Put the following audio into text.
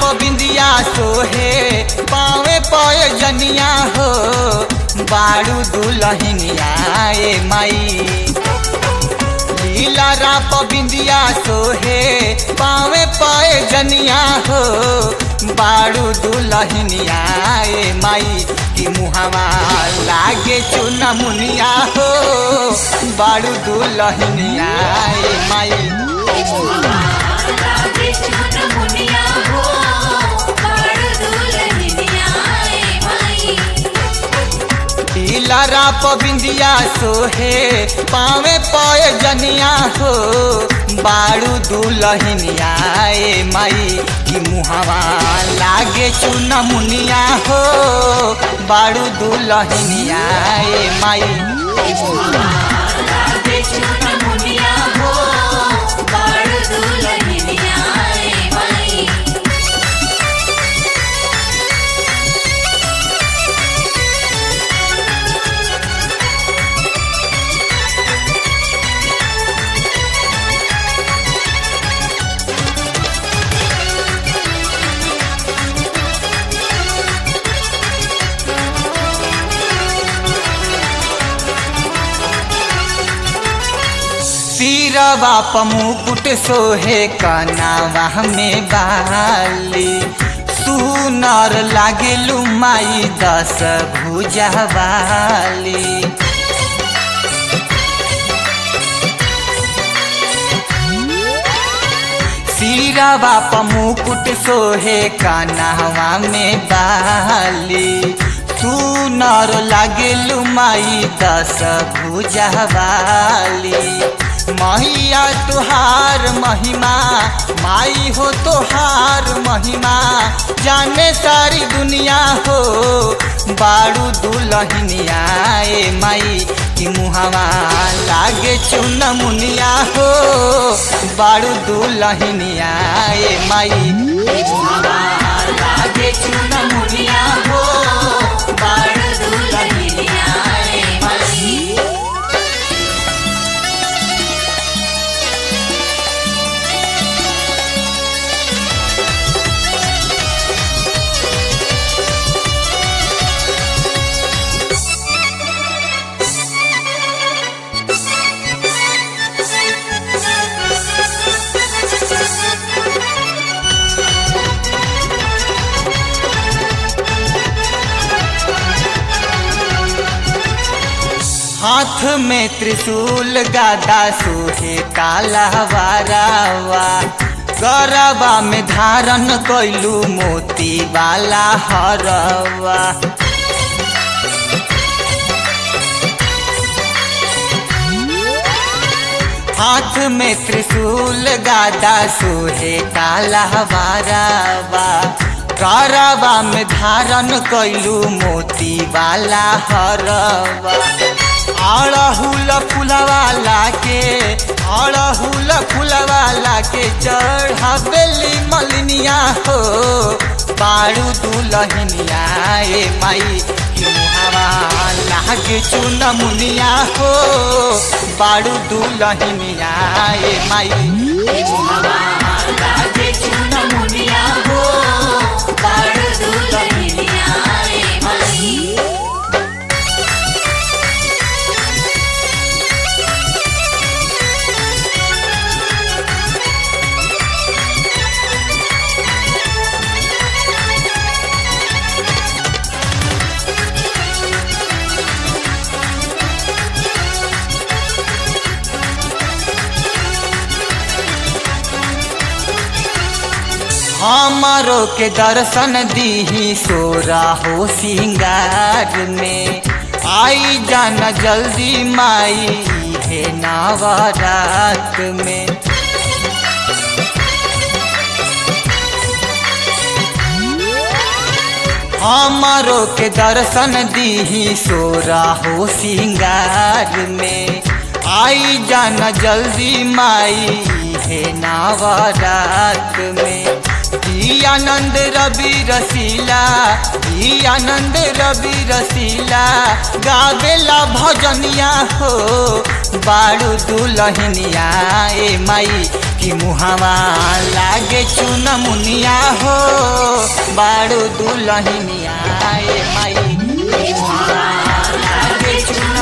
पबिंदिया सोहे पावे पय जनिया हो बाड़ू दुलहिनिया ए माई लीला रा पबिंदिया सोहे पावे पय जनिया हो बाड़ू दुलहिनिया ए माई की मुहावा लागे चुना मुनिया हो बाड़ू दुलहिनिया ए माई राधे चुन मुनिया हो बाड़ दुल्हनिया ए माई लीला पबिंदिया सोहे पावे पय जनिया हो बाड़ू दुलहिनिया ए माई की मुहावा लागे चुना मुनिया हो बाड़ू दुलहिनिया ए माई राधे चुन मुनिया हो बाड़ दुल्हनिया ए माई सिरवा पमुकुट सोहे कनावा में बाली सुनर लागेलू माई दस भुजा वाली सिरवा पमुकुट सोहे कनावा में बाली सुनर लागेलू माई दस भुजा वाली मैया तुहार महिमा माई हो तुहार महिमा जाने सारी दुनिया हो बाड़ू दुलहिनिया ए माई की मुहावा लागे चुन मुनिया हो बाड़ू दुलहिनिया ए माई लागे चुन मुनिया हो बाड़ू दुलहिनिया ए माई हाथ में त्रिशूल गादा सोहे काला वारावा गरबा में धारण कैलू मोती वाला हरवा हाथ में त्रिशूल गादा सोहे काला वारावा गरबा में धारण कैलू मोती वाला हरवा अड़हुल फुलवाला के अड़हुल फुलवाला के चढ़ावेली मलिनिया हो बाड़ू दुलहिनिया ए माई की मुहावा लागे चुन मुनिया हो बाड़ू दुलहिनिया ए माई लागे चुन मुनिया हो बाड़ू दुलहिनिया ए माई हमारो के दर्शन दीही सोरा हो सिंगार में आई जाना जल्दी माई है नवरात में हमारो के दर्शन दीही सोरा हो सिंगार में आई जाना जल्दी माई है नवरात में ई आनंद रवि रसीला ई आनंद रवि रसीला गावेला भजनिया हो बाड़ू दुलहनिया ए माई की मुहावा लागे चुन मुनिया हो बाड़ू दुलहिनिया ए माई लागे चुनरिया